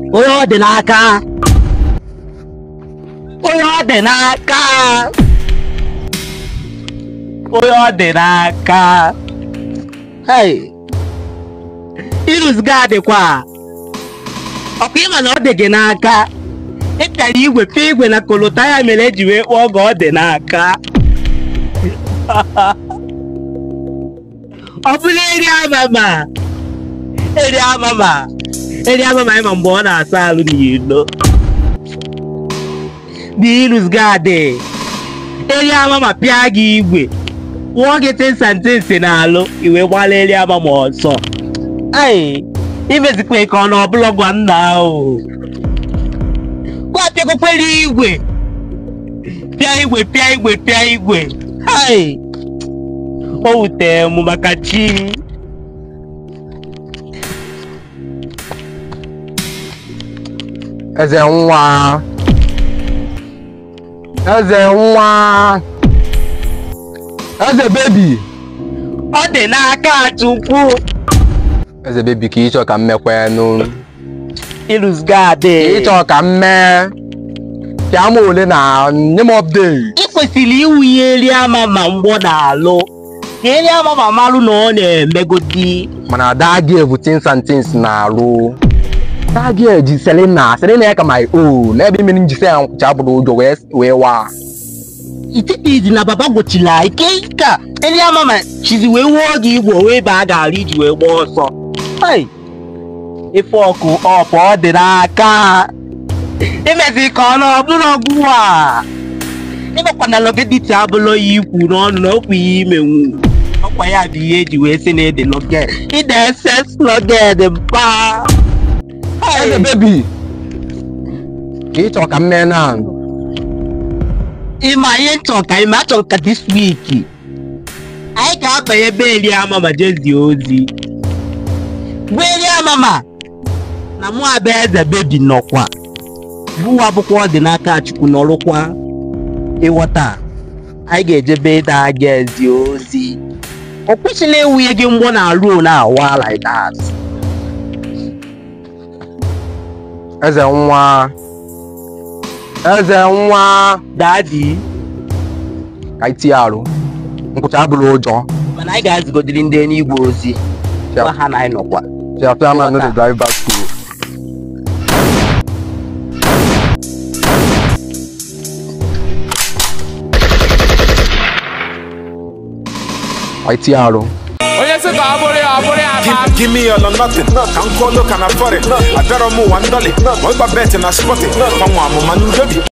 onye ọ dị n'aka onye ọ dị n'aka onye ọ dị n'aka hey irus ga adịkwa ọkwa ịma na ọ dị gị n'aka ịpịara igwe pịa igwe na kolota ya mere eji wee kpọọ oge ọ dị n'aka ọ bụrụ eri amama eri amama eri amama ịma mgbe ọ na-asa alụ n'ilo dị irus gadị eri amama pịa gị igwe kwụọ gị tinsantinsi n'alụ iwe gbala eri amama ọsọ ai imezikwa ka ọ na ọbụla gwa nna ahụ gwapịakwakwere igwe pịa igwe pịa igwe pịa igwe hai o wutere m maka chi eze nwa eze nwa eze bebi ọ dị n'aka chukwu eze bebi ka ịchọ ka m mekwenụ irus gadị ịchọ ka m mee pịa m ole na nye m update ị kwesịrị iwunye eri ama ma mgbọ na-alụ ka eri ama ma marụ na ọ na-emegodi mana dagi bụ tins and tins na-arụ dagi ji selina selina ya ka my own n'ebe imere njisi ya nkwụcha bụrụ ụjọ wee wee waa ititizi na baba gbochila ike ka eri ama ma chizi wee wuo gị igwe wee baa gara iji wee gbaa ọsọ Hai! ife ọkụ ọpụ ọ dị n'aka imezi ka ọ na ọbụrụ ọgwụ a ịgbakwana logediti abụlọ ya ikwu n'ọnụ na okwu ya imenwu ọkwa ya bụ ihe eji wee sị na ede loged ide ss loged mpa Hai! eze bebi ka ịchọ ka m mee na ịma ihe nchọ ka ime achọ ka this week anyị ga-abanye ebe eri amama jezie ozi bụ eri amama na mụ abịa eze bebi nọkwa bụwa bụkwa ọ dị n'aka chukwu nọrụkwa ịghọta anyị ga-ejebe ịda aga ezi ozi ọ kwụsịla ewunye gị mgbọ na ruo na awa like that eze nwa eze nwa dadi ka itinye arụ nkwụcha abụrụ ụjọ mana anyị ga-azigodiri ndị enigwe ozi gwa ha na anyị nọkwa Chairman no dey drive back school. Whitey arụ. onye sị ka ọ bụrụ ya ọ bụrụ ya Give, ma give me all or nothing. Ka m kwụọ loka na fọrị. Abịara m ụwa ndọlị. Ma ịgba bet na spọtị. Ka nwa amụma ndị obi.